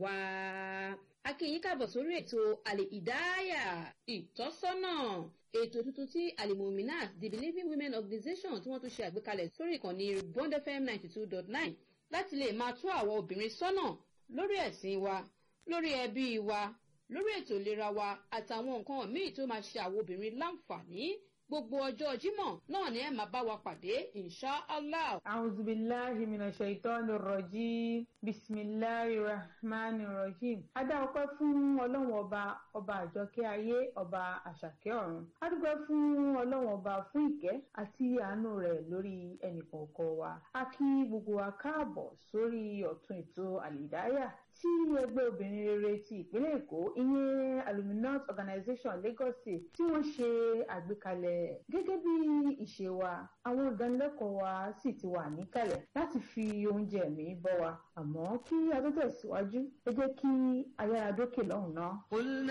wá. akínyìn káàbọ̀ sórí ètò àlè ìdáyà ìtọ́sọ́nà ètò tuntun tí alimominat the believing women organization tí wọ́n tún ṣe àgbékalẹ̀ sórí ìkànnì bond fm ninety two dot nine láti lè máa tó àwọn obìnrin sọ́nà lórí ẹ̀sìn wa lórí ẹbí wa lórí ètò ìlera wa àtàwọn nǹkan míì tó máa ṣe àwọn obìnrin láǹfààní gbogbo ọjọ́ jímọ̀ náà ni ẹ máa bá wa pàdé insha allah. أعوذ بالله من الشيطان الرجيم بسم الله الرحمن الرحيم adá ọpẹ́ fún ọlọ́run ọba ọba àjọkẹ́ ayé ọba àṣàkẹ́ ọ̀run a dúpẹ́ fún ọlọ́run ọba fún ìkẹ́ àti àánú rẹ̀ lórí ẹnìkọ̀ọ̀kan wa a kí gbogbo wa káàbọ̀ sórí ọ̀tún ètò àlìdáyà tí ẹgbẹ́ obìnrin rere ti ìpínlẹ̀ èkó ìyẹn aluminant organization lagos state tí wọ́n ṣe àgbékalẹ̀ gẹ́gẹ́ bí ìṣe wa àwọn ìdánilẹ́kọ̀ọ́ wa sì ti wà níkàlẹ̀ láti fi oúnjẹ ẹ̀mí bọ́ wa àmọ́ kí a tó tẹ̀síwájú ẹ jẹ́ kí ayára dókè lọ́hùn-ún náà.